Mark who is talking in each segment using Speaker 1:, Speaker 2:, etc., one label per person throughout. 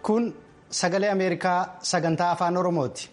Speaker 1: kun sagalee ameerikaa sagantaa afaan oromooti.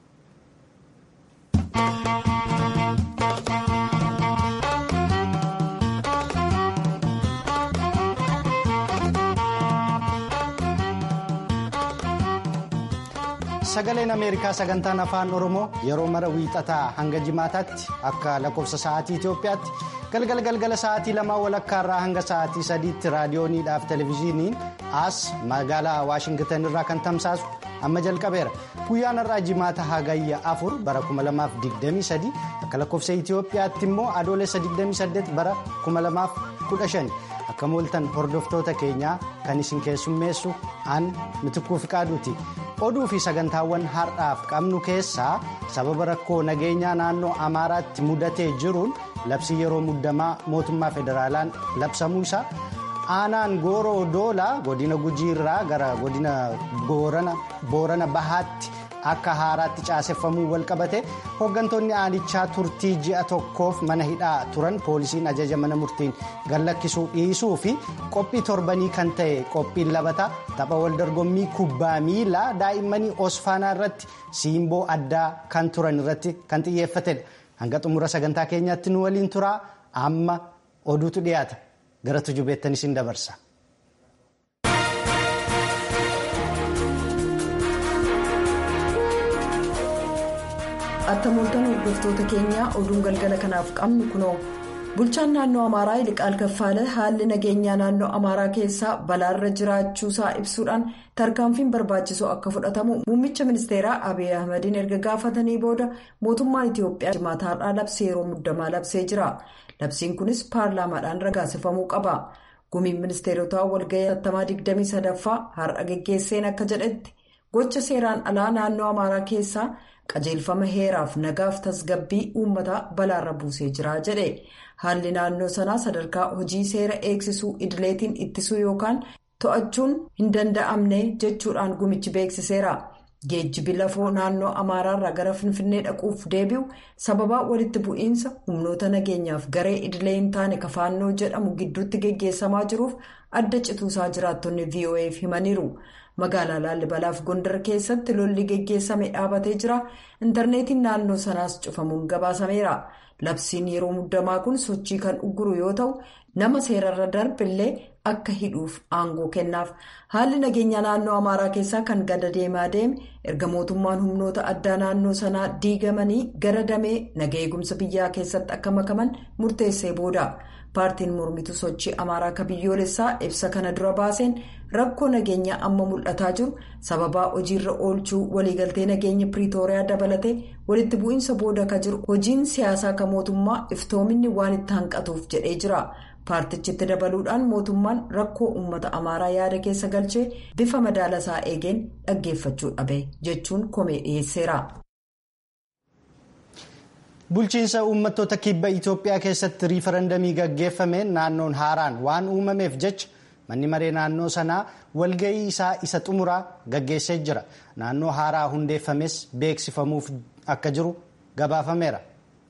Speaker 1: sagaleen ameerikaa sagantaan afaan oromoo yeroo mara wiixataa hanga jimaataatti akka lakkoofsa sa'aatii itiyoophiyaatti galgala galgala sa'aatii lamaa walakkaarraa hanga sa'aatii sadiitti raadiyooniidhaaf televezyiiniin as magaalaa waashingitan irraa kan tamsaasu amma jalqabeera guyyaan har'aa jimaata hagayya afur bara 2023 akka lakkoofsa itiyoophiyaatti immoo adoolessa 28 bara 2015 akka mooltan hordoftoota keenyaa kan isin keessummeessu aan mitikuu fiqaaduuti. oduu fi sagantaawwan har'aaf qabnu keessaa sababa rakkoo nageenyaa naannoo amaaraatti mudatee jiruun labsii yeroo muddamaa mootummaa federaalaan labsamuu isaa aanaan gooroo doolaa godina gujiirraa gara godina boorana bahaatti akka haaraatti caaseffamuu walqabate hooggantoonni aanichaa turtii ji'a tokkoof mana hidhaa turan poolisiin ajaja mana murtiin gallakkisuu dhiisuu fi qophii torbanii kan ta'e qophiin labataa tapha waldorgommii kubbaa miilaa daa'immanii osfaanaa irratti siimboo addaa kan turan irratti kan xiyyeeffatedha hanga xumura sagantaa keenyaatti nu waliin turaa amma oduutu dhiyaata gara tujubeettan isin dabarsa.
Speaker 2: Akka mooltan hordoftoota keenyaa oduun galgala kanaaf qabnu kunoo bulchaan naannoo amaaraa iliqaal kaffaale haalli nageenyaa naannoo amaaraa keessaa balaarra jiraachuusaa ibsuudhaan tarkaanfiin barbaachisoo akka fudhatamu muummicha ministeeraa abiy ahmadiin erga gaafatanii booda mootummaan itiyoophiyaa jimaata har'aa labsii yeroo muddamaa labsee jira labsiin kunis paarlaamaadhaan ragaasifamuu qaba gumiin ministeerotaa walga'ii 23ffaa har'a geggeesseen akka jedhetti gocha seeraan alaa naannoo amaaraa keessaa. qajeelfama heeraaf nagaaf tasgabbii uummataa balaarra buusee jira jedhe haalli naannoo sanaa sadarkaa hojii seera eegsisuu idileetiin ittisuu yookaan to'achuun hin danda'amne jechuudhaan gumichi beeksiseera geejjibi lafoo naannoo amaaraarraa gara finfinnee dhaquuf deebi'u sababaa walitti bu'iinsa humnoota nageenyaaf garee idilee hin taane kafaannoo jedhamu gidduutti geggeessamaa jiruuf adda cituusaa jiraattonni vo'eef himaniiru. magaalaa laallibalaaf gondar keessatti lolli geggeessame dhaabatee jira intarneetiin naannoo sanaas cufamuun gabaasameera labsiin yeroo muddamaa kun sochii kan ugguru yoo ta'u nama seerarra darbillee akka hidhuuf aangoo kennaaf haalli nageenya naannoo amaaraa keessaa kan gada deemaa deeme erga mootummaan humnoota addaa naannoo sanaa diigamanii gara damee naga eegumsa biyyaa keessatti akka makaman murteessee booda. paartiin mormituu sochii amaaraa akka biyyoolessaa ibsa kana dura baaseen rakkoo nageenyaa amma mul'ataa jiru sababaa hojiirra oolchuu waliigaltee nageenya piriitooriyaa dabalatee walitti bu'iinsa booda akka jiru hojiin siyaasaa akka mootummaa iftoominni waan itti hanqatuuf jedhee jira paartichitti dabaluudhaan mootummaan rakkoo uummata amaaraa yaada keessa galchee bifa madaalasaa eegeen dhaggeeffachuu dhabe jechuun komee dhiyeesseera.
Speaker 1: bulchiinsa uummattoota kibba itiyoophiyaa keessatti riifarandamii gaggeeffameen naannoon haaraan waan uumameef jecha manni maree naannoo sanaa walga'ii isaa isa xumuraa gaggeessee jira naannoo haaraa hundeeffames beeksifamuuf akka jiru gabaafameera.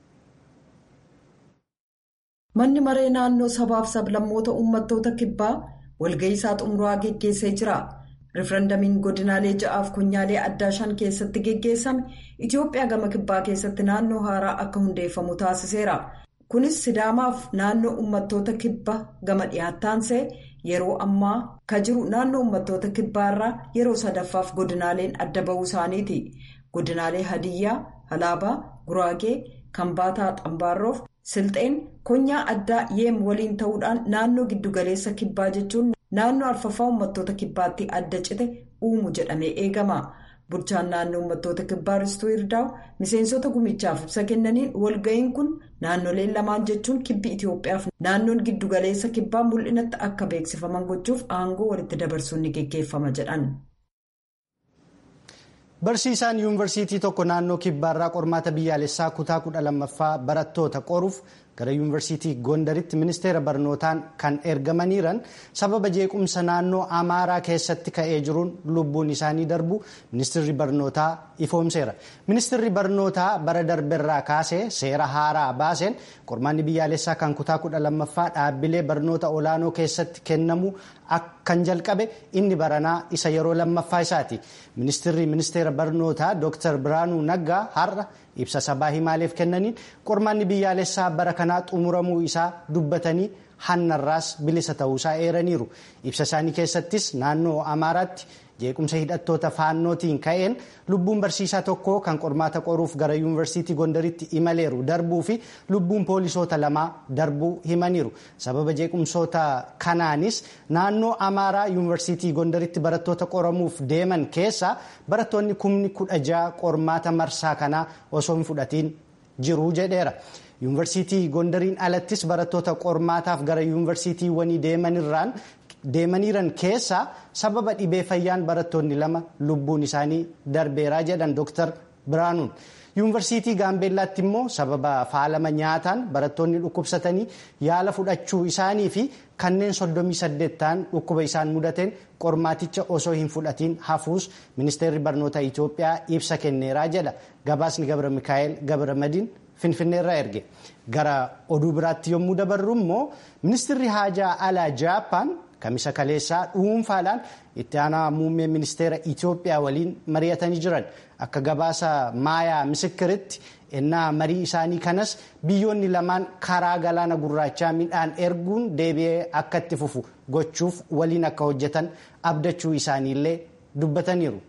Speaker 2: manni maree naannoo sabaaf sablammoota uummattoota kibbaa walga'ii isaa xumuraa gaggeessee jira. rifarandamiin godinaalee ja'aaf kunyaalee addaa shan keessatti geggeessame itiyoophiyaa gama kibbaa keessatti naannoo haaraa akka hundeeffamu taasiseera kunis sidaamaaf naannoo uummattoota kibba gama dhiyaattaansee yeroo ammaa ka jiru naannoo uummattoota kibbaarraa yeroo sadaffaaf godinaaleen adda ba'uu isaaniiti godinaalee hadiyyaa halaabaa guraagee kambaataa xambaarroof silxeen konyaa addaa yeem waliin ta'uudhaan naannoo giddugaleessa kibbaa jechuun. naannoo arfaffaa uummattoota kibbaatti adda cite uumu jedhamee eegama bulchaan naannoo uummattoota kibbaa ristuu hirdaa'u miseensota gumichaaf ibsa kennaniin walga'iin kun naannoleen lamaan jechuun kibbi itiyoophiyaaf naannoon giddugaleessa kibbaa mul'inatti akka beeksifaman gochuuf aangoo walitti dabarsuun ni geggeeffama jedhan.
Speaker 1: barsiisaan yuunivarsiitii tokko naannoo kibbaarraa qormaata biyyaalessaa kutaa kudha lammaffaa barattoota qoruuf gara yuunivarsiitii gondaritti ministeera barnootaan kan ergamaniiran sababa jeequmsa naannoo amaaraa keessatti ka'ee jiruun lubbuun isaanii darbu ministeerri barnootaa ifoomseera ministeerri barnootaa bara darberraa kaasee seera haaraa baaseen qormaanni biyyaalessaa kan kutaa kudha lammaffaa dhaabbilee barnoota olaanoo keessatti kennamu akka kan jalqabe inni baranaa isa yeroo lammaffaa isaati ministirri ministeera barnootaa dr biraanuu naggaa har'a ibsa sabaa himaaleef kennaniin qormaanni biyyaalessaa bara kanaa xumuramuu isaa dubbatanii hannarraas bilisa ta'uusaa eeraniiru ibsa isaanii keessattis naannoo amaaraatti jeequmsa hidhattoota faannootiin ka'een lubbuun barsiisaa tokko kan qormaata qoruuf gara yuunivarsiitii gondaritti imaleeru darbuu fi lubbuun poolisoota lamaa darbuu himaniiru sababa jeequmsoota kanaanis naannoo amaaraa yuunivarsiitii gondaritti barattoota qoramuuf deeman keessa barattoonni kumni kudha ja'a qormaata marsaa kanaa osoo hin fudhatiin jiru jedheera. yuunivarsiitii gondariin alattis barattoota qormaataaf gara yuunivarsiitiiwwanii deemanirraan deemaniiran keessa sababa dhibee fayyaan barattoonni lama lubbuun isaanii darbeeraa jedhan dooktar biraanuun yuunivarsiitii gaambeellaatti immoo sababa faalama nyaataan barattoonni dhukkubsatanii yaala fudhachuu isaanii fi kanneen 38 ta'an dhukkuba isaan mudateen qormaaticha osoo hin fudhatiin hafuus ministeerri barnoota itiyoophiyaa ibsa kenneeraa jedha gabaasni gabra mikaa'el gabra madiin finfinneerraa erge gara oduu biraatti yommuu dabarru immoo ministirri haajaa alaa jaappaan kamisa kaleessaa dhuunfaadhaan itti aanaa muummee ministeera itiyoophiyaa waliin mari'atanii jiran akka gabaasa maayaa misikiritti ennaa marii isaanii kanas biyyoonni lamaan karaa galaana gurraachaa midhaan erguun deebi'ee akka itti fufu gochuuf waliin akka hojjetan abdachuu isaaniillee dubbataniiru.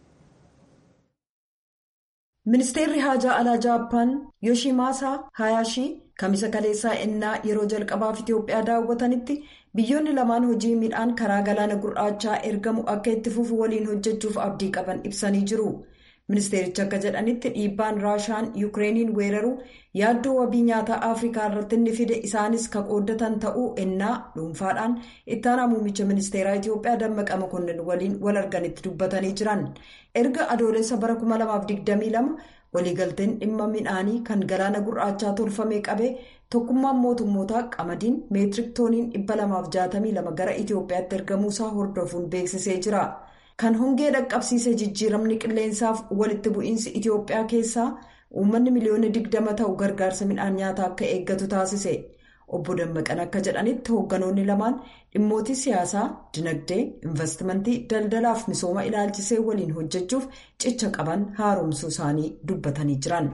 Speaker 2: ministeerri haajaa alaa jaappaan yoshimaasaa hayaashii kamisa kaleessaa ennaa yeroo jalqabaaf itiyoophiyaa daawwatanitti biyyoonni lamaan hojii midhaan karaa galaana gurraachaa ergamu akka itti fufu waliin hojjechuuf abdii qaban ibsanii jiru ministeerichi akka jedhanitti dhiibbaan raashaan yukireeniin weeraru yaaddoo wabii nyaataa afrikaa irratti inni fide isaanis ka qooddatan ta'uu ennaa dhuunfaadhaan ittaanaa muummicha ministeeraa itiyoophiyaa dammaqa makonnin waliin wal arganitti dubbatanii jiran erga adoolessa bara 2022 waliigalteen dhimma midhaanii kan galaana gurraachaa tolfamee qabee tokkummaan mootummootaa qamadiin meetirik tooniin 262 gara itiyoophiyaatti ergamuusaa hordofuun beeksisee jira. kan hongee dhaqqabsiise jijjiiramni qilleensaaf walitti bu'iinsi itiyoophiyaa keessaa uummanni miliyoona 20 ta'u gargaarsa midhaan nyaataa akka eeggatu taasise obbo dammaqan akka jedhanitti hoogganoonni lamaan dhimmootii siyaasaa dinagdee investimentii daldalaaf misooma ilaalchisee waliin hojjechuuf cicha qaban haaromsuu isaanii dubbatanii jiran.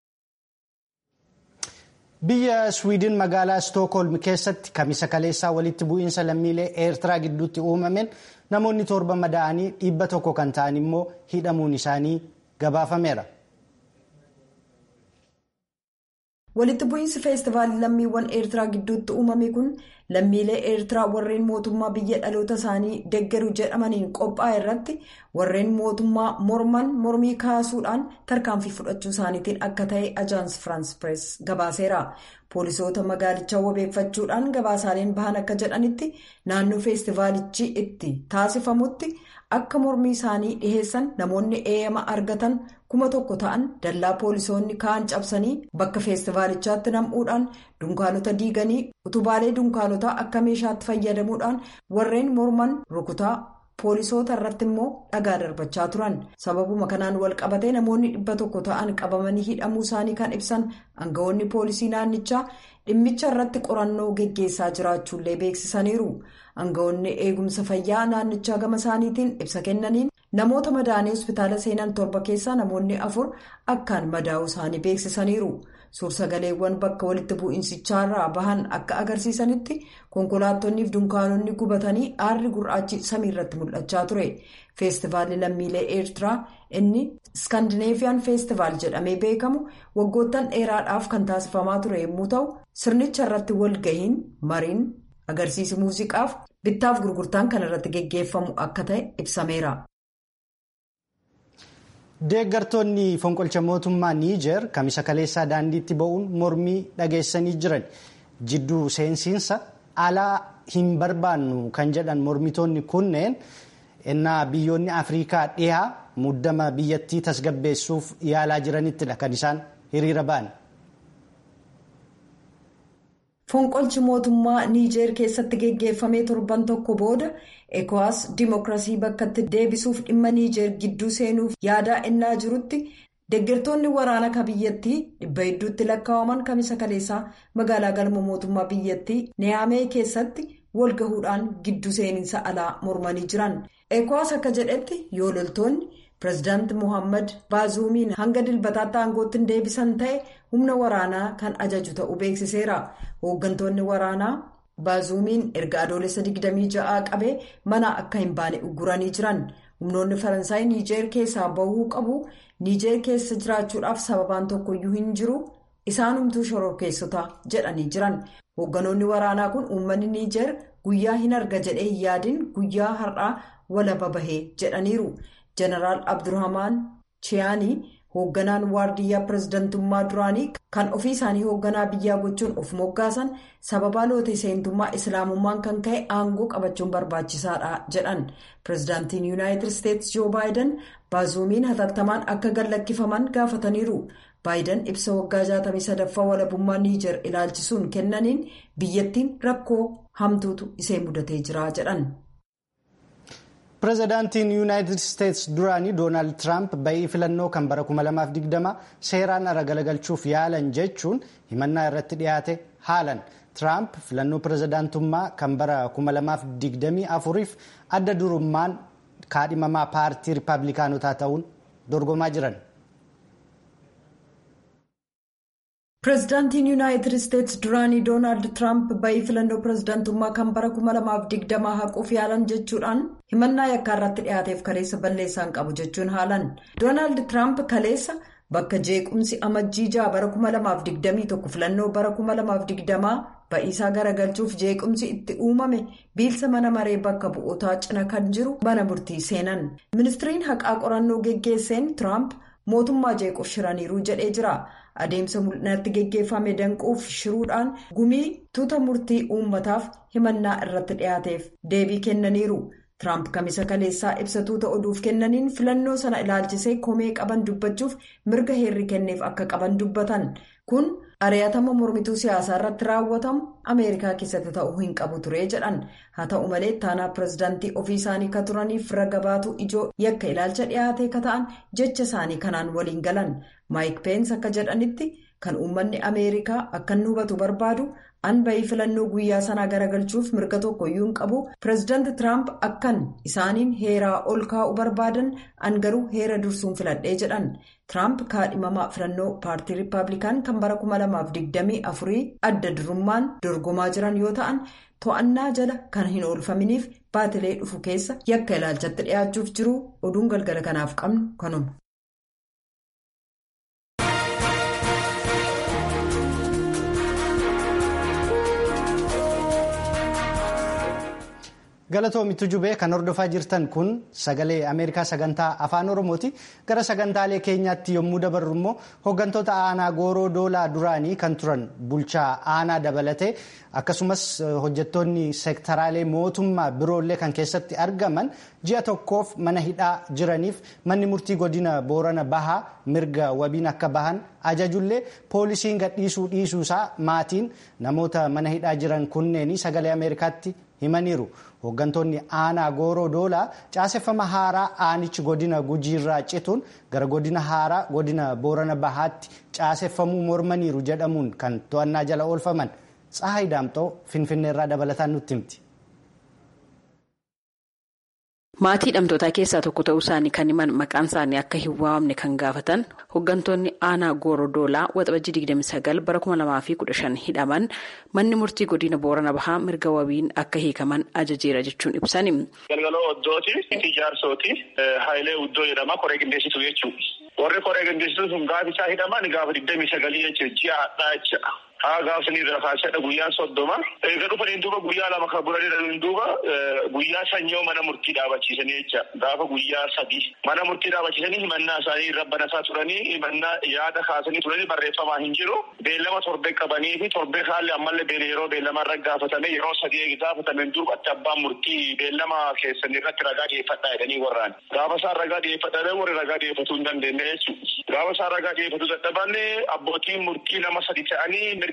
Speaker 1: biyya swiidin magaalaa stookholm keessatti kamisa kaleessaa walitti bu'iinsa lammiilee eertiraa gidduutti uumameen namoonni torba madaa'anii dhibba tokko kan ta'an immoo hidhamuun isaanii gabaafameera.
Speaker 2: walitti bu'iinsi feestivaalii lammiiwwan eertiraa gidduutti uumame kun lammiilee eertiraa warreen mootummaa biyya dhaloota isaanii deggeru jedhamaniin qophaa'e irratti warreen mootummaa morman mormii kaasuudhaan tarkaanfii fudhachuu isaaniitiin akka ta'e ajaans firaans pirees gabaaseera poolisoota magaalichaa wabeeffachuudhaan gabaasaaleen bahan akka jedhanitti naannoo feestivaalichi itti taasifamutti akka mormii isaanii dhiheessan namoonni eeyyama argatan kuma tokko ta'an dallaa poolisoonni kaan cabsanii bakka feestivaalichaatti nam'uudhaan dunkaanota diiganii utubaalee dunkaanotaa akka meeshaatti fayyadamuudhaan warreen morman rukutaa poolisoota irratti immoo dhagaa darbachaa turan sababuma kanaan wal qabatee namoonni dhibba tokko ta'an qabamanii hidhamuu isaanii kan ibsan aangawoonni poolisii naannichaa dhimmicha irratti qorannoo geggeessaa jiraachuullee beeksisaniiru aangawoonni eegumsa fayyaa naannichaa gama isaaniitiin ibsa kennaniin namoota madaa'anii hospitaala seenan torba keessaa namoonni afur akkaan madaa'uu isaanii beeksisaniiru. suursagaleewwan bakka walitti bu'iinsichaarraa bahan akka agarsiisanitti konkolaattonnii fi dunkaanonni gubatanii aarri gurraachi samii irratti mul'achaa ture feestivaalli lammiilee eertiraa inni iskaandineefiyaan feestivaal jedhamee beekamu waggoottan dheeraadhaaf kan taasifamaa ture yommuu ta'u sirnicha irratti walgahiin mariin agarsiisi muuziqaaf bittaaf gurgurtaan kan irratti geggeeffamu akka ta'e ibsameera.
Speaker 1: deeggartoonni fonqolcha mootummaa niijer kamisa kaleessaa daandiitti ba'uun mormii dhageessanii jiran jidduu seensiinsa alaa hin barbaannu kan jedhan mormitoonni kunneen ennaa biyyoonni afriikaa dhihaa muddama biyyattii tasgabbeessuuf yaalaa jiranittidha kan isaan hiriira ba'an.
Speaker 2: fonqolchi mootummaa niijeer keessatti geggeeffamee torban tokko booda ekowaas dimookiraasii bakkatti deebisuuf dhimma niijeer gidduu seenuuf yaadaa ennaa jirutti deeggartoonni waraana ka biyyattii dhibba hedduutti lakkaa'aman kamisa kaleessaa magaalaa galma mootummaa biyyattii niyaamee keessatti walgahuudhaan giddu seeninsa alaa mormanii jiran ekowaas akka jedhetti yoo loltoonni pireezidaanti mohaammed baazuumiin hanga dilbataatti aangootti hin deebisan ta'e humna waraanaa kan ajaju ta'uu beeksiseera hooggantoonni waraanaa baazuumiin erga adoolessa 26 qabee mana akka hin baane ugguranii jiran humnoonni faransaay niijeer keessaa bahuu qabu niijeer keessa jiraachuudhaaf sababaan tokkoyyuu hin jiru isaanumtuu shororkeessota jedhanii jiran hoogganoonni waraanaa kun uummanni niijeer guyyaa hin arga jedhee hin yaadin guyyaa har'aa walaba bahee jedhaniiru jeneraal abdurrahmaan chiyaanii hoogganaan waardiyyaa pireezidantummaa duraanii kan ofii isaanii hoogganaa biyyaa gochuun of moggaasan sababaa lootee seentummaa islaamummaan kan ka'e aangoo qabachuun barbaachisaadha jedhan pireezidaantiin yuunaayitid isteetsi joo baayiden baazuumiin hatattamaan akka gallakkifaman gaafataniiru baayiden ibsa waggaa 63ffaa walabummaa niijer ilaalchisuun kennaniin biyyattiin rakkoo hamtuutu isee mudatee jira jedhan.
Speaker 1: pireezidaantiin yuunaayitid isteetsi duraanii doonaald tiraamp ba'ii filannoo kan bara 2020 seeraan ala galagalchuuf yaalan jechuun himannaa irratti dhiyaate haalan tiraamp filannoo pireezidaantummaa kan bara 2024f adda durummaan kaadhimamaa paartii riippaabilikaanotaa ta'uun dorgomaa jiran.
Speaker 2: pireezidaantiin yuunaayitid isteetsi duraanii doonaald tiraamp ba'ii filannoo pireezidaantummaa kan bara 2020 haquuf yaalan jechuudhaan himannaa yakkaa irratti dhiyaateef kaleessa balleessaan qabu jechuun haalan doonaald tiraamp kaleessa bakka jeequmsi amajjii ja'a bara 2021 filannoo bara 2020 ba'iisaa garagalchuuf jeequmsi itti uumame biilsa mana maree bakka bu'ootaa cina kan jiru mana murtii seenan ministiriin haqaa qorannoo geggeesseen tiraamp mootummaa jeequuf shiraniiru jedhee jira. adeemsa mul'inatti geggeeffame danquuf shiruudhaan gumii tuuta murtii uummataaf himannaa irratti dhiyaateef deebii kennaniiru tiraamp kamisa kaleessaa ibsa tuuta oduuf kennaniin filannoo sana ilaalchisee komee qaban dubbachuuf mirga heerri kenneef akka qaban dubbatan kun ari'atama mormituu siyaasaa irratti raawwatamu ameerikaa keessatti ta'uu hin qabu ture jedhan haa ta'u malee taanaa pireezidaantii ofii isaanii ka turaniif raga baatu ijoo yakka ilaalcha dhiyaate ka ta'an jecha isaanii kanaan waliin galan maayik peensi akka jedhanitti kan uummanni ameerikaa akka inni hubatu barbaadu an ba'ii filannoo guyyaa sanaa garagalchuuf mirga tokkoyyuu hin qabu pireezidaanti tiraamp akkan isaaniin heeraa ol kaa'u barbaadan an garuu heera dursuun filadhee jedhan tiraamp kaadhimamaa filannoo paartii riippaabilikaan kan bara 2024 adda durummaan dorgomaa jiran yoo ta'an to'annaa jala kan hin oolfaminiif baatilee dhufu keessa yakka ilaalchatti dhiyaachuuf jiru oduun galgala kanaaf qabnu kanuma.
Speaker 1: galatoomitu jubee kan hordofaa jirtan kun sagalee ameerikaa sagantaa afaan oromooti gara sagantaalee keenyaatti yommuu dabarru immoo hooggantoota aanaa gooroo doolaa duraanii kan turan bulchaa aanaa dabalatee akkasumas hojjettoonni seektaraalee mootummaa biroollee kan keessatti argaman ji'a tokkoof mana hidhaa jiraniif manni murtii godina boorana bahaa mirga wabiin akka bahan ajajullee poolisiin gadhiisuu dhiisuusaa maatiin namoota mana hidhaa jiran kunneeni sagalee ameerikaatti himaniiru. hooggantoonni aanaa gooroo doolaa caaseffama haaraa aanichi godina gujiirraa cituun gara godina haaraa godina boorana bahaatti caaseffamuu mormaniiru jedhamuun kan to'annaa jala oolfaman tsahayi daamxoo finfinneerraa dabalataan nutti himti.
Speaker 3: Maatii hidhamtootaa keessaa tokko ta'uu isaanii kan himan maqaan isaanii akka hin waamne kan gaafatan hooggantoonni aanaa gooroo doolaa waxabajjii 29 bara 2015 hidhaman manni murtii godina boorana bahaa mirga wabiin akka hiikaman ajajeera jechuun ibsani.
Speaker 4: Galgaloo oddooti ijaarsooti haayilee uddoo jedhama koree qindeessitu jechuudha. Warri koree qindeessitu sun gaafa isaa hidhaman gaafa 29 jechuudha ji'a hadhaa jechuudha. haa gaafsanii irraa kaasadha guyyaan soddoma eega dhufaniin duuba guyyaa lama kan bulanii duuba guyyaa sanyoo mana murtii dhaabachiisanii jecha gaafa guyyaa sadii mana murtii dhaabachiisanii himannaa isaanii rabbanasaa turanii himannaa yaada kaasanii turanii barreeffamaa hin jiru beellama torbee qabanii fi torbee haalli ammallee beela yeroo beellamaa irra gaafatame yeroo sadii eegi gaafatameen duubatti abbaan murtii beellama keessan irratti ragaa dhiyeeffadhaa jedhanii warraan gaafa isaan ragaa dhiyeeffadhaa warri ragaa dhiyeeffatuu hin dandeenye jechuudha gaafa isaan ragaa dhiyeeffatuu dadhabanne abbootiin murtii nama sadi ta'anii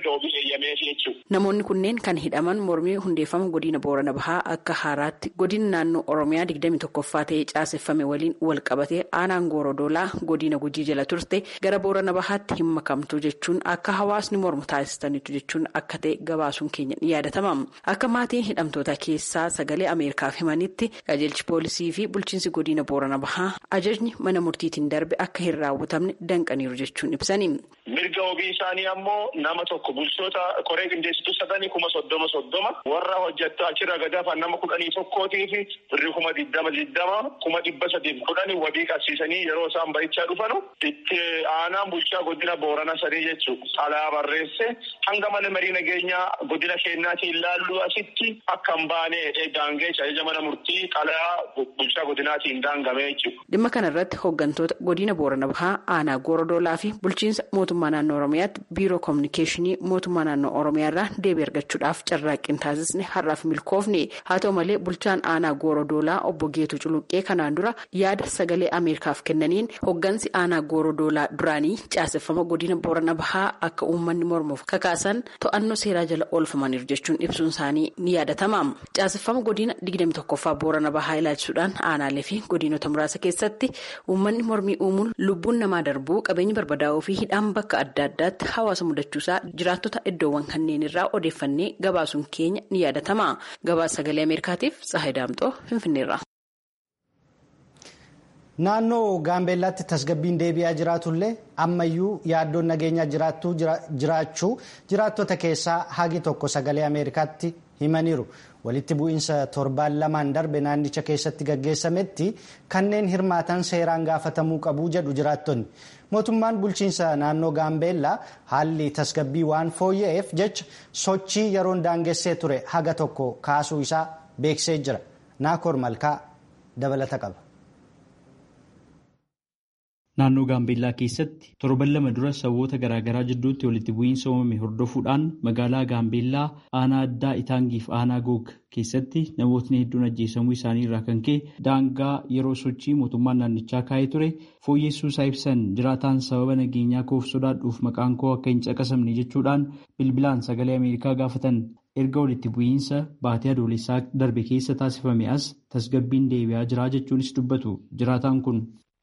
Speaker 4: mirga wabii eeyyameef jechuudha.
Speaker 3: Namoonni kunneen kan hidhaman mormii hundeeffama godina Boorana Bahaa akka haaraatti godina naannoo Oromiyaa digdami tokkoffaa ta'ee caaseffame waliin wal qabatee aanaan Goorodoolaa godina Gujii jala turte gara Boorana Bahaatti hin makamtu jechuun akka hawaasni mormu taasistaniitu jechuun akka ta'e gabaasuun keenya ni yaadatama. Akka maatiin hidhamtoota keessaa sagalee Ameerikaaf himanitti qajeelchi poolisii fi bulchiinsi godina Boorana Bahaa ajajni mana murtiitiin darbe akka hin raawwatamne danqaniiru jechuun ibsani.
Speaker 4: Mirga wabii isaanii ammoo nama tokko bulchoota koree qindeessituu sadanii kuma soddoma soddoma warra hojjettaa achirra gadaafan nama kudhanii tokkootii fi birri kuma digdama digdama kuma dhibba sadiif kudhanii wabii qabsiisanii yeroo isaan bahichaa dhufanu itti aanaan bulchaa godina boorana sadii jechuudha. Alaa barreesse hanga mana marii nageenyaa godina keenyaatiin ilaallu asitti akka hin baane daangee ajaja mana murtii qalaa bulchaa godinaatiin daangame jechuudha.
Speaker 3: Dhimma kana irratti hooggantoota godina boorana bahaa aanaa goorodoolaa fi bulchiinsa mootummaa naannoo oromiyaatti biiroo koominikeeshinii mootummaa naannoo oromiyaa irraa deebii argachuudhaaf carraaqqii taasisne har'aaf milkoofne haa ta'u malee bulchaan aanaa goorodoolaa obbo Geetu Culuqqee kanaan dura yaada sagalee ameerikaaf kennaniin hooggansi aanaa goorodoolaa duraanii caaseffama godina boorana bahaa akka uummanni mormuuf kakaasan to'annoo seeraa jala oolfamaniiru jechuun ibsuun isaanii ni yaadatama caaseffama godina digdami tokkoffaa boorana bahaa ilaalchisuudhaan aanaalee fi godinota muraasa keessatti uummanni mormii uumuun lubbuun namaa darbuu qabeenyi barbadaa'uu fi hidhaan bakka adda addaatti hawaasa mudachuusaa jiraattota iddoowwan kanneen irraa odeeffannee gabaasuun keenya ni yaadatama gabaasa sagalee ameerikaatiif tsahay daamxoo finfinneerra.
Speaker 1: naannoo gaambeellaatti tasgabbiin deebi'aa jiraatullee ammayyuu yaaddoon nageenyaa jiraachuu jiraattota keessaa hagi tokko sagalee ameerikaatti himaniiru walitti bu'iinsa torbaan lamaan darbe naannicha keessatti gaggeessametti kanneen hirmaatan seeraan gaafatamuu qabu jedhu jiraattonni mootummaan bulchiinsa naannoo gaambeellaa haalli tasgabbii waan fooyya'eef jecha sochii yeroon daangessee ture haga tokko kaasuu isaa beeksisee jira naakoor malkaa dabalata qaba.
Speaker 5: Naannoo Gaambeellaa keessatti torban lama dura saboota garaagaraa jidduutti walitti bu'iinsa uumame hordofuudhaan magaalaa Gaambeellaa aanaa addaa Itaangiif aanaa Goog keessatti namootni hedduun ajjeesamuu isaanii irraa kan ka'e daangaa yeroo sochii mootummaan naannichaa kaa'ee ture fooyyessuu isaa ibsan jiraataan sababa nageenyaa koof sodaadhuuf maqaan koo akka hin caqasamne jechuudhaan bilbilaan sagalee Ameerikaa gaafatan. erga walitti bu'iinsa baatee adoolessaa darbe keessa taasifame as tasgabbiin deebi'aa jira jechuunis dubbatu jiraataan kun.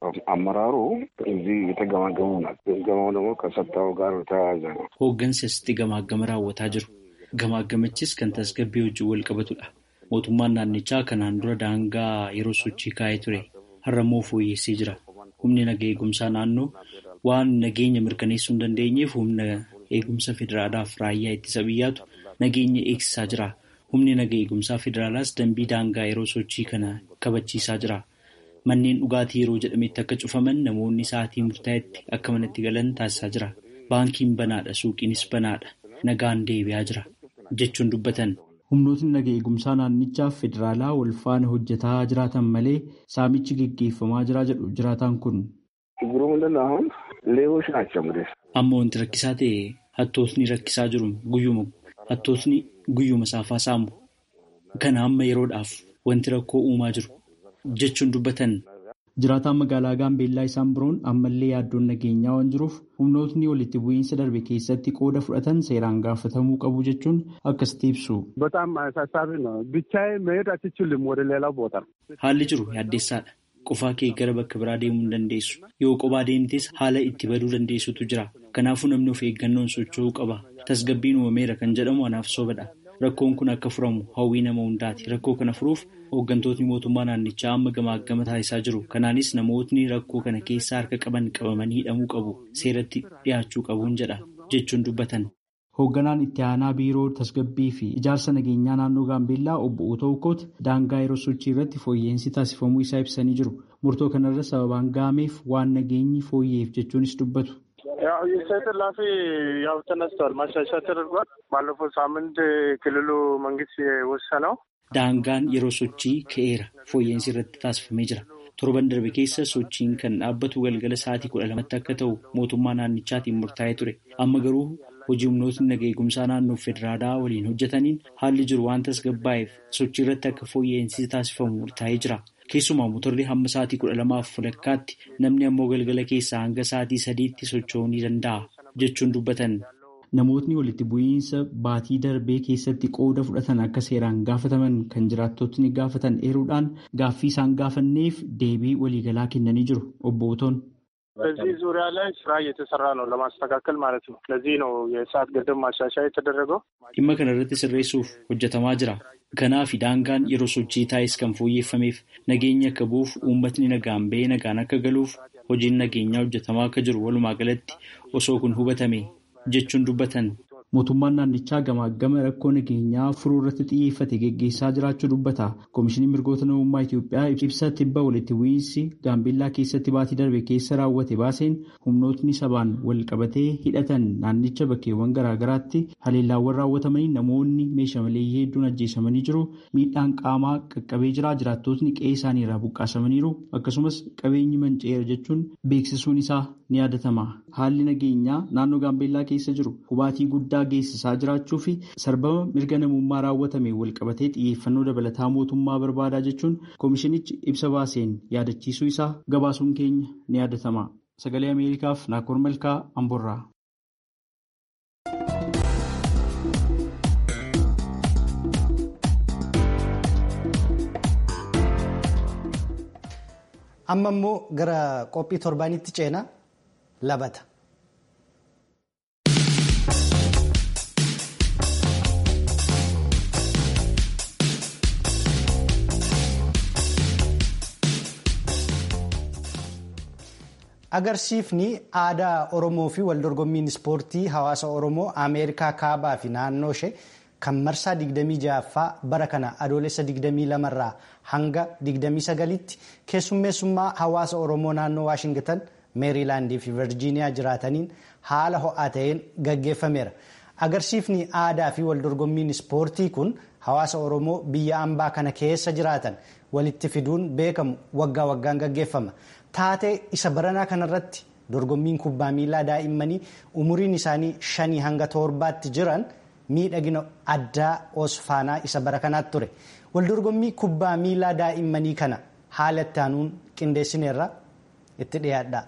Speaker 6: አመራሩ እዚህ የተገማገሙ ናቸው። ግምገማው ደግሞ ከጸጥታው ጋር ተያያዘ ነው።
Speaker 5: Hooggansi asitti gamaagama raawwataa jiru. Gamaagamichis kan tasgabbii wajjin wal qabatudha. Mootummaan naannichaa kanaan dura daangaa yeroo sochii kaa'ee ture. Har'a immoo fooyyessee jira. Humni naga eegumsaa naannoo waan nageenya mirkaneessuu hin dandeenyeef humna eegumsa federaalaaf raayyaa ittisa biyyaatu nageenya eegsisaa jira. Humni naga eegumsaa federaalaas dambii daangaa yeroo sochii kana kabachiisaa jira. Manneen dhugaatii yeroo jedhametti akka cufaman namoonni sa'aatii murtaa'etti akka manatti galan taasisaa jira. Baankiin banaadha, suuqiinis banaadha. Nagaan deebi'aa jira jechuun dubbatan. Humnootni naga eegumsaa naannichaaf federaalaa wal faana hojjetaa jiraatan malee saamichi geggeeffamaa jira jedhu jiraataan kun.
Speaker 6: ችግሩ ምንድን ነው? አሁን ሌቦች ናቸው እንግዲህ
Speaker 5: Amma wanti rakkisaa ta'e hattootni rakkisaa jiru guyyuma hattootni guyyuma saafaa saamu. Kana amma yeroodhaaf wanti rakkoo uumaa jiru jechuun dubbatan. Jiraataan magaalaa Gaambeellaa isaan biroon ammallee yaaddoon nageenyaa waan jiruuf humnootni walitti bu'iinsa darbe keessatti qooda fudhatan seeraan gaafatamuu qabu jechuun akkasitti ibsu.
Speaker 7: በጣም አሳሳቢ ነው። ብቻዬ መሄድ አትችልም ወደ ሌላው ቦታ።
Speaker 5: Haalli jiru yaaddeessaadha. Qofaa kee gara bakka biraa deemuu hin dandeessu. Yoo kophaa deemtes haala itti baduu dandeessutu jira. Kanaafuu namni of eeggannoon socho'uu qaba. Tasgabbiin uumameera kan jedhamu anaaf sobadha. Rakkoon kun akka furamu hawwii nama hundaati. Rakkoo kana furuuf hooggantootni mootummaa naannichaa amma gamaagama taasisaa jiru. Kanaanis namootni rakkoo kana keessaa harka qaban qabamanii hidhamuu qabu. Seeratti dhiyaachuu qabuun jedha jechuun dubbatan. Hoogganaan itti aanaa biiroo tasgabbii fi ijaarsa nageenyaa naannoo Gaambeellaa obbo Otoo Ukoot daangaa yeroo sochii irratti fooyya'insi taasifamuu isaa ibsanii jiru. Murtoo kanarra sababaan gaameef waan nageenyi fooyya'eef jechuunis dubbatu.
Speaker 7: ያው የሰይድ እላፊ ያው ተነስቷል። ማሻሻያ ተደርጓል። ባለፈው ሳምንት ክልሉ መንግስት የወሰነው
Speaker 5: Daangaan yeroo sochii ka'eera fooyya'insi irratti taasifamee jira. Torban darbe keessa sochiin kan dhaabbatu galgala sa'aatii kudha lamatti akka ta'u mootummaa naannichaatiin murtaa'ee ture. Amma garuu hojii humnootni naga eegumsaa naannoo federaalaa waliin hojjetaniin haalli jiru waan tasgabbaa'eef sochii irratti akka fooyya'insi taasifamu murtaa'ee jira. Keessumaa motorri hamma sa'aatii kudha lamaaf walakkaatti namni ammoo galgala keessaa hanga sa'aatii sadiitti socho'uu ni danda'a jechuun dubbatan. namootni walitti bu'iinsa baatii darbee keessatti qooda fudhatan akka seeraan gaafataman kan jiraattotni gaafatan eeruudhaan gaaffii isaan gaafanneef deebii waliigalaa kennanii jiru obbo Otoon.
Speaker 7: በዚህ ዙሪያ ላይ ስራ እየተሰራ ነው ለማስተካከል ማለት ነው። ለዚህ ነው የሰዓት ገደብ ማሻሻያ የተደረገው።
Speaker 5: dhimma kana irratti sirreessuuf hojjetamaa jira. Kanaaf daangaan yeroo sochii taa'es kan fooyyeffameef nageenya akka bu'uuf uummatni nagaan ba'ee nagaan akka galuuf hojiin nageenyaa hojjetamaa akka jiru walumaa galatti osoo kun hubatame jechuun dubbatan. Mootummaan naannichaa gamaa gama rakkoo nageenyaa furuu irratti xiyyeeffate geggeessaa jiraachuu dubbata. Koomishiniin mirgoota namummaa Itoophiyaa ibsa tibba walitti bu'iinsi gaambeellaa keessatti baatii darbe keessa raawwate baaseen humnootni sabaan wal qabatee hidhatan naannicha bakkeewwan garaagaraatti haleellaawwan raawwatamanii namoonni meeshaa maleeyyii hedduun ajjeesamanii jiru. Miidhaan qaamaa qaqqabee jira. Jiraattotni qe'ee isaanii irraa buqqaasamaniiru. Akkasumas qabeenyi manca'eera jechuun beeksisuun isaa ni yaadatama. Haalli nageenyaa naannoo gaambeellaa keessa jiru hubaatii guddaa geessisaa jiraachuu fi sarbama mirga namummaa raawwatame walqabatee xiyyeeffannoo dabalataa mootummaa barbaadaa jechuun koomishinichi ibsa baaseen yaadachiisuu isaa gabaasuun keenya ni yaadatama. Sagalee Ameerikaaf Naakoor Malkaa Amborraa.
Speaker 1: Amma immoo gara qophii torbaanitti ceenaa labata. Agarsiifni aadaa Oromoo fi waldorgommiin ispoortii hawaasa Oromoo Ameerikaa kaabaa fi naannoo ishee kan marsaa 26ffaa bara kana adoolessa 22 irraa hanga 29tti keessummeessummaa hawaasa Oromoo naannoo Waashingitan meeriilaandii fi virjiiniyaa jiraataniin haala ho'aa ta'een gaggeeffameera. Agarsiifni aadaa fi waldorgommiin ispoortii kun hawaasa Oromoo biyya ambaa kana keessa jiraatan walitti fiduun beekamu waggaa waggaan gaggeeffama. Taatee isa baranaa kanarratti dorgommiin kubbaa miilaa daa'immanii umuriin isaanii shanii hanga torbaatti jiran miidhagina addaa osfaanaa isa bara kanaatti ture. Waldorgommii kubbaa miilaa daa'immanii kana haala itti aanuun qindeessineerra itti dhiyaadha.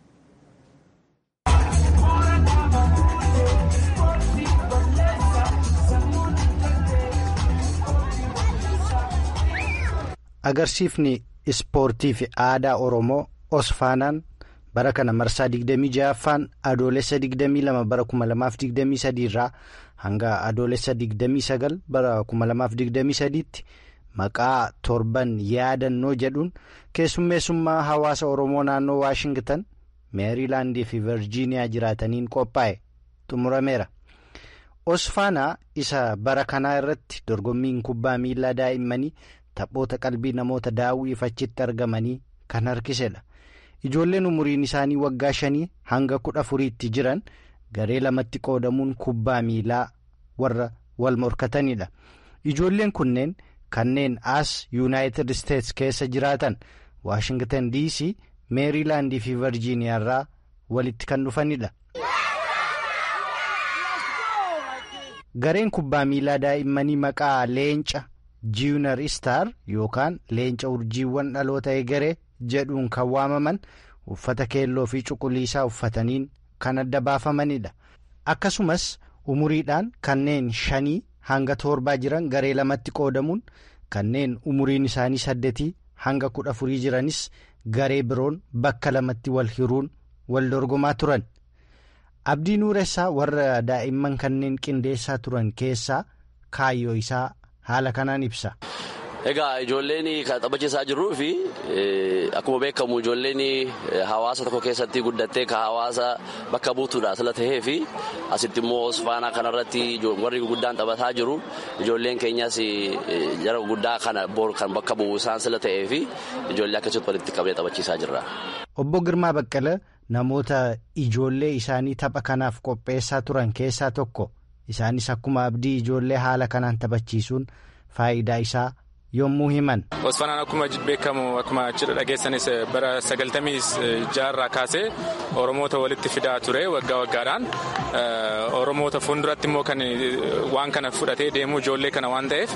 Speaker 1: Agarsiifni ispoortii fi aadaa Oromoo Osfaanaan bara kana marsaa 26ffaan adoolessa 22 bara 2023 irraa hanga adoolessa 29 bara 2023tti maqaa torban yaadannoo jedhuun keessummeessummaa hawaasa Oromoo naannoo Waashingitan meeriilaandii fi virjiiniyaa jiraataniin qophaa'e xumurameera. Osfaanaa isa bara kanaa irratti dorgommiin kubbaa miilaa daa'immanii. Taphoota qalbii namoota daawwiif achitti argamanii kan harkisedha. Ijoolleen umuriin isaanii waggaa shanii hanga kudha afuriitti jiran garee lamatti qoodamuun kubbaa miilaa warra wal morkatanidha. Ijoolleen kunneen kanneen as yuunaayitid isteetsi keessa jiraatan waashingtan dc meeriilaandii fi virjiiniyaa irraa walitti kan dhufanidha. Gareen kubbaa miilaa daa'immanii maqaa leenca. jiinar istaar yookaan leenca urjiiwwan dhaloota egeree jedhuun kan waamaman uffata keelloo fi cuquliisaa uffataniin kan adda baafamanidha. Akkasumas umuriidhaan kanneen shanii hanga torbaa jiran garee lamatti qoodamuun kanneen umuriin isaanii saddeetii hanga kudha afurii jiranis garee biroon bakka lamatti wal hiruun wal dorgomaa turan. Abdii Nuuressaa warra daa'imman kanneen qindeessaa turan keessaa kaayyoo isaa. haala kanaan ibsa.
Speaker 8: Egaa ijoolleen kan taphachiisaa jirruu fi akkuma beekamu ijoolleen hawaasa tokko keessatti guddattee kan hawaasa bakka buutuudha sila tahee fi asitti immoo osfaanaa kanarratti warri guddaan taphataa jiru ijoolleen keenyas jara guddaa kana bor kan bakka bu'u isaan sila tahee fi ijoollee akkasitti walitti qabee taphachiisaa jirra.
Speaker 1: Obbo Girmaa Baqqala namoota ijoollee isaanii tapha kanaaf qopheessaa turan keessaa tokko. Isaanis akkuma abdii ijoollee haala kanaan taphachiisuun faayidaa isaa yommuu himan.
Speaker 9: Osfanaan akkuma beekamu akkuma cidha dhageessanis bara sagaltamii jaarraa kaasee Oromoota walitti fidaa ture waggaa waggaadhaan Oromoota fuulduratti immoo kan waan kana fudhatee deemuu ijoollee kana waan ta'eef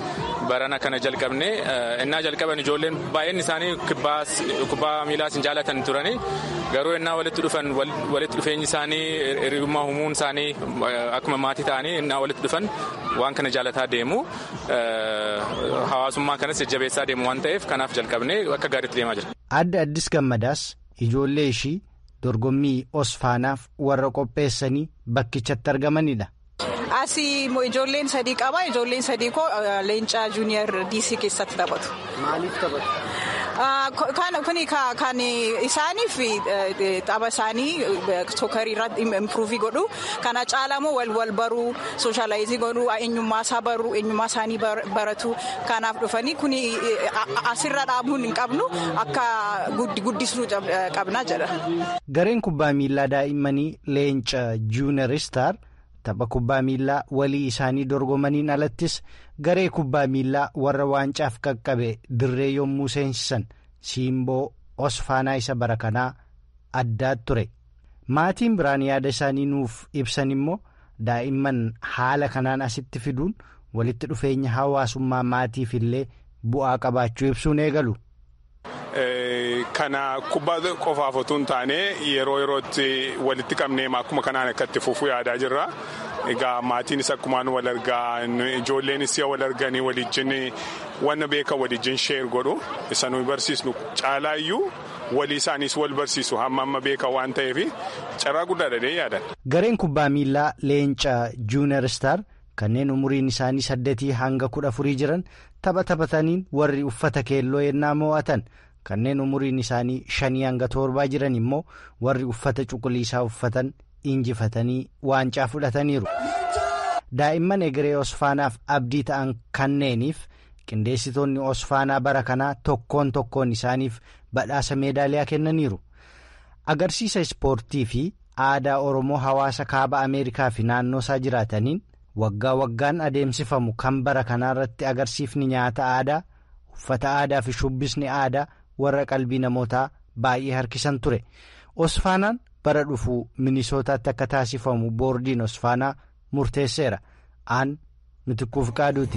Speaker 9: barana kana jalqabne innaa jalqaban ijoolleen baay'een isaanii kubbaa miilaas hin jaalatan turani garuu innaa walitti dhufan walitti dhufeenyi isaanii hiriyummaa humuun isaanii akkuma maatii ta'anii innaa walitti dhufan waan kana jaalataa deemu hawaasummaa kanas jajjabeessaa deemu waan ta'eef kanaaf jalqabne akka gaariitti deemaa jira.
Speaker 1: Adda Addis Gammadaas ijoollee ishii dorgommii osfaanaaf warra qopheessanii bakkichatti argamanidha.
Speaker 10: Asii ijoolleen sadii qaba. Ijoolleen sadii koo leencaa juuniyer diisii keessatti taphatu.
Speaker 1: Maaliif taphatu?
Speaker 10: Kuni kan isaaniif tapha isaanii sookarii irratti impiruuvii godhu. Kana caalamoo wal wal baruu, sooshaalaayizii godhuu, eenyummaa isaa baruu, eenyummaa isaanii baratu. Kanaaf dhufanii kuni asirra dhaabuun hin qabnu akka guddisuu qabna jedha.
Speaker 1: Gareen kubbaa miilaa daa'immanii leenca juuniyer istaar. tapha kubbaa miillaa walii isaanii dorgomaniin alattis garee kubbaa miillaa warra waancaaf qaqqabe dirree yommuu seensisan siimboo osfaanaa isa bara kanaa addaa ture maatiin biraan yaada isaanii nuuf ibsan immoo daa'imman haala kanaan asitti fiduun walitti dhufeenya hawaasummaa maatiif illee bu'aa qabaachuu ibsuun eegalu.
Speaker 11: Kana kubbaa qofaaf otoo hin taane yeroo yerootti walitti qabnee akkuma kanaan akka itti fufuu yaadaa jirra. Egaa maatiinis akkumaan wal argaa ijoolleenis wal arganii walijjin wanna beekan walijjin sheer godhu isa nuyi barsiisnu caalaayyuu walii isaaniis wal barsiisu hamma amma beekan waan ta'eef carraa guddaadha dee yaadan.
Speaker 1: Gareen kubbaa miillaa leenca juuniyer istaar kanneen umuriin isaanii saddeetii hanga kudha afurii jiran tapha taphataniin warri uffata keelloo yennaa mo'atan. kanneen umuriin isaanii shanii hanga torbaa jiran immoo warri uffata cuquliisaa uffatan injifatanii waancaa fudhataniiru. daa'imman egeree osfaanaaf abdii ta'an kanneeniif qindeessitoonni osfaanaa bara kanaa tokkoon tokkoon isaaniif badhaasa meedaaliyaa kennaniiru. agarsiisa ispoortii fi aadaa oromoo hawaasa kaaba ameerikaa fi naannoo isaa jiraataniin waggaa waggaan adeemsifamu kan bara kanaarratti agarsiifni nyaata aadaa uffata aadaa fi shubbisni aadaa. warra qalbii namootaa baay'ee harkisan ture osfaanaan bara dhufuu minisootaatti akka taasifamu boordiin osfaanaa murteesseera aan mitikkuuf qaaduuti.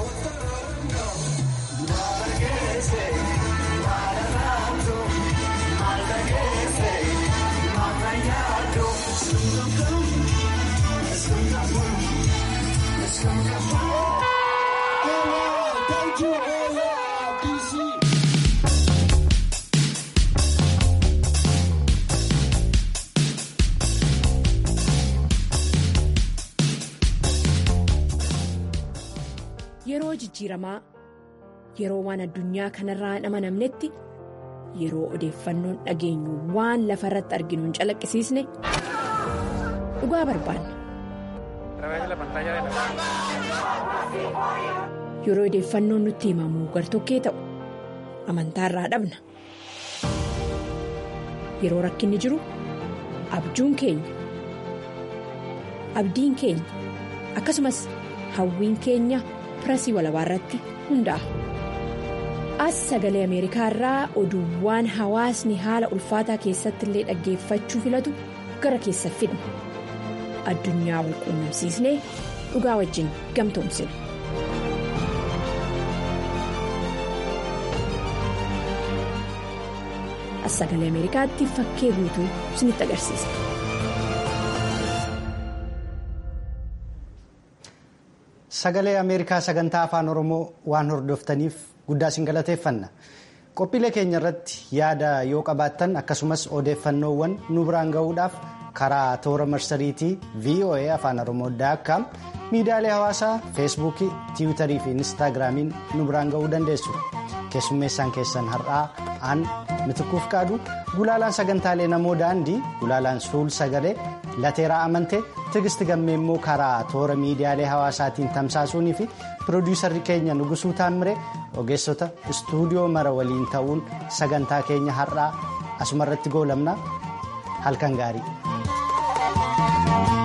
Speaker 12: Yeroo jijjiiramaa yeroo waan addunyaa kanarraa hin amanamnetti yeroo odeeffannoon dhageenyu waan lafa irratti arginu hin calaqqisiisne dhugaa barbaanna. Yeroo odeeffannoon nutti himamu gartokkee ta'u amantaarraa dhabna. Yeroo rakkinni jiru abjuun keenya abdiin keenya akkasumas hawwiin keenya. pirasii walabaa irratti hundaa'a. As sagalee Ameerikaa irraa oduuwwan hawaasni haala ulfaataa keessatti illee dhaggeeffachuu filatu gara keessa fidna. Addunyaa wal quunnamsiisnee dhugaa wajjin gamtoomsina. As sagalee Ameerikaatti fakkee guutuu isinitti agarsiisa.
Speaker 1: Sagalee Ameerikaa sagantaa afaan Oromoo waan hordoftaniif guddaa isin galateeffanna. Qophiilee keenya irratti yaada yoo qabaattan akkasumas odeeffannoowwan nu biraan gahuudhaaf karaa toora marsariitii VOA afaan Oromoo daakkaam miidiyaalee hawaasaa feesbuukii, tiwiitarii fi inistaagiraamiin nu biraan gahuu dandeessu. Keessummeessaan keessan har'aa aan mitikuuf qaadu gulaalaan sagantaalee namoo daandii gulaalaan suul sagalee lateeraa amantee tigisti gammee immoo karaa toora miidiyaalee hawaasaatiin tamsaasuunii fi piroodiyuusarri keenya nugusuu taammire ogeessota istuudiyoo mara waliin ta'uun sagantaa keenya har'aa asumarratti goolabna halkan gaarii.